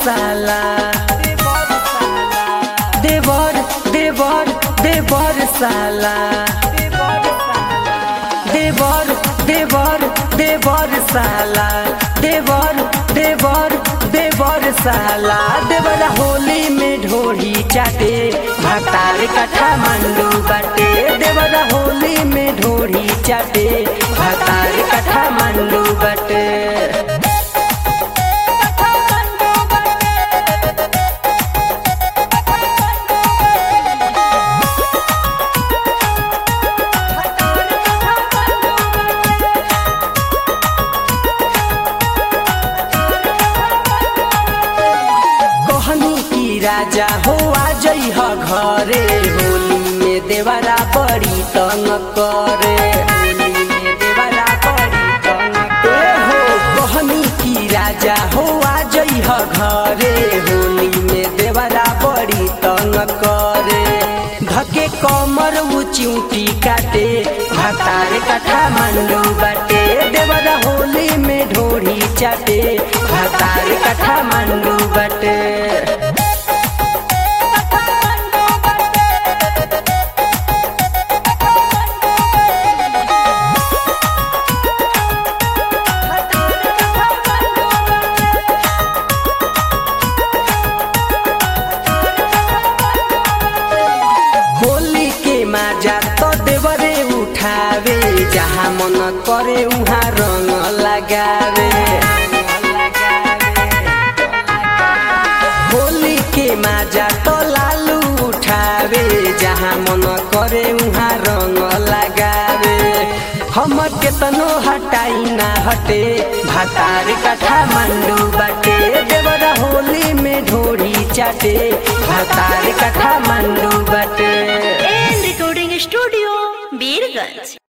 साला देवर देवर देवर साला देवर देवर देवर साला देवर देवर देवर साला देवर होली में ढोरी चाटे भातार कथा मंडू बाटे देवर होली में ढोरी चाटे भातार कथा मंडू बाटे कहनी की राजा हो आ जइह घरे होली में देवरा बड़ी तंग करे होली में देवरा बड़ी तंग करे हो कहनी की राजा हो आ जइह घरे होली में देवरा बड़ी तंग करे धके कमर उ चिउटी काटे भातार कथा मंडू बाटे देवरा होली में ढोरी चाटे भातार कथा मंडू बाटे होली के माजा तो देवरे उठावे जहाँ मन करे उहाँ रंग लगावे होली के माजा तो लालू उठावे जहाँ मन करे उहाँ रंग लगावे हम केतनो हटाई ना हटे भातार कथा मंडू बाटे देवरा होली में ढोरी चाटे भातार कथा मंडू बाटे एन रिकॉर्डिंग स्टूडियो बीरगंज